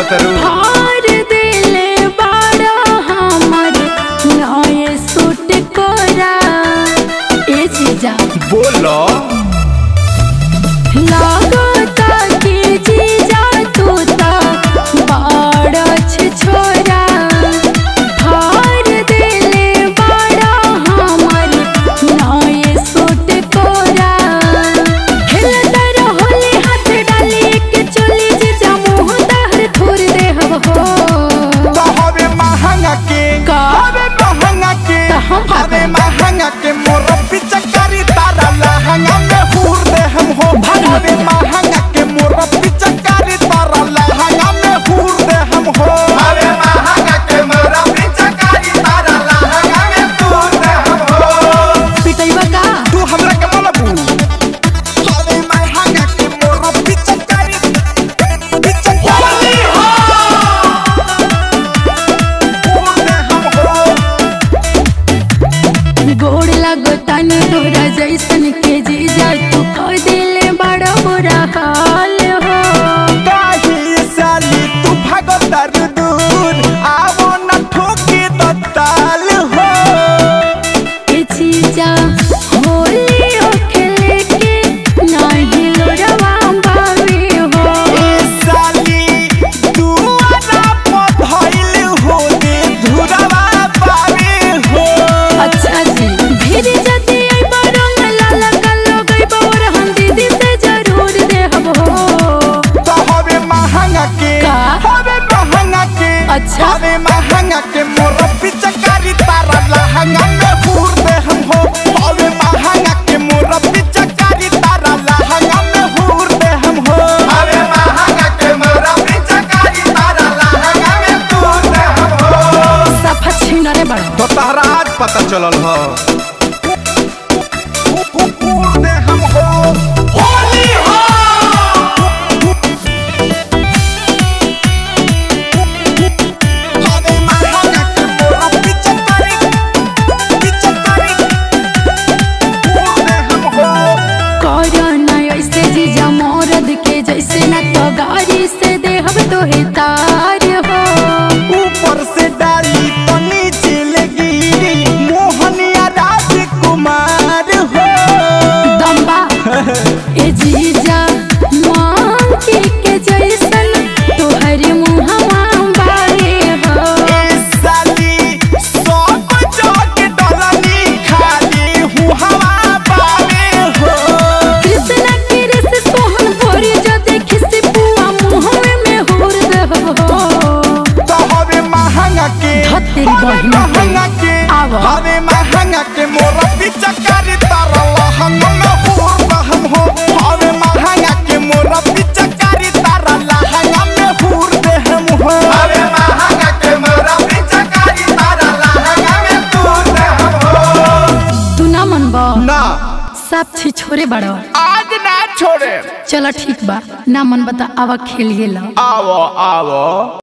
बोलत रू हार दिले बाड़ा हमर नए सूट कोरा ए जीजा बोलो लागता कि जीजा तू ता बाड़ा छे छोरा हार दिले बाड़ा हमर नए सूट कोरा खेलता रहोले हाथ डाली के चली जीजा मुंह दहर थोर दे हव हो तो हवे महंगा के का? हवे महंगा के तो हम का हवे करी? महंगा के मोर पिचकारी तारा लहंगा में हुर दे हम हो भाग मत हवे जा। महंगा के मोर पिचकारी तारा लहंगा में हुर दे हम हो हवे महंगा के मोर पिचकारी तारा लहंगा में हुर दे हम हो पिटैबा का तू हमरा के बोलबू हवे महंगा के मोर पिचकारी पिचकारी हो हुर दे हम हो गोड़ लगो तनी तोरा जैसन के जीजा तू कह दिले बड़ा बुरा हाल हो काहे साली तू भागतर दूर आवो न ठोके दत्ताल हो ए जीजा होली ओ खेले के नाही लोरवा बावे हो ए साली तू आना पधइल हो दे धुरवा पावे हो अच्छा जी धीरे जदी आई बरंग लाला कल्लो गई बौर हम दीदी से जरूर देहब हो तो हवे महंगा के का? हवे महंगा के अच्छा। हवे महंगा के मोर पिचकारी तारा लहंगा में हुर दे हम हो हवे महंगा के मोर पिचकारी तारा लहंगा में हुर दे हम हो हवे महंगा के मोर पिचकारी तारा लहंगा में हुर दे हम हो सफा छीनरे बड़ा तो तहरा आज पता चलल हो हुर दे हम हो होली हो हवे महंगा के मोर पिचकारी पिचकारी हुर दे हम हो करना ऐसे जीजा मौरद के जैसे न तो गाड़ी से देहब तो तार हो ऊपर से डाली तो नीचे लगी मोहनिया राजकुमार हो दम्बा ए जीजा मांगी के जैसन तोहर मुहवा बारे हो ए साली सब जग डलनी खाली हूँ हवा पावे हो कृष्ण के रस सोहन भोरी जो देखी से पुआ मुहवे में होर देहब हो तो हवे महंगा के धत तेरी हवे बहिन के। महंगा के आवा। हवे महंगा के मोर पिचकारी तारा लहंगा में हुर बहम हो हवे महंगा के मोर पिचकारी तारा लहंगा में हुर दे हम हो हवे महंगा के मोर पिचकारी तारा लहंगा में हुर दे हम हो तू ना मनबा ना सब छी छोरे बड़ो आज ना छोड़े चलो ठीक बा ना मन बता आवा खेलिए ला आवो आवो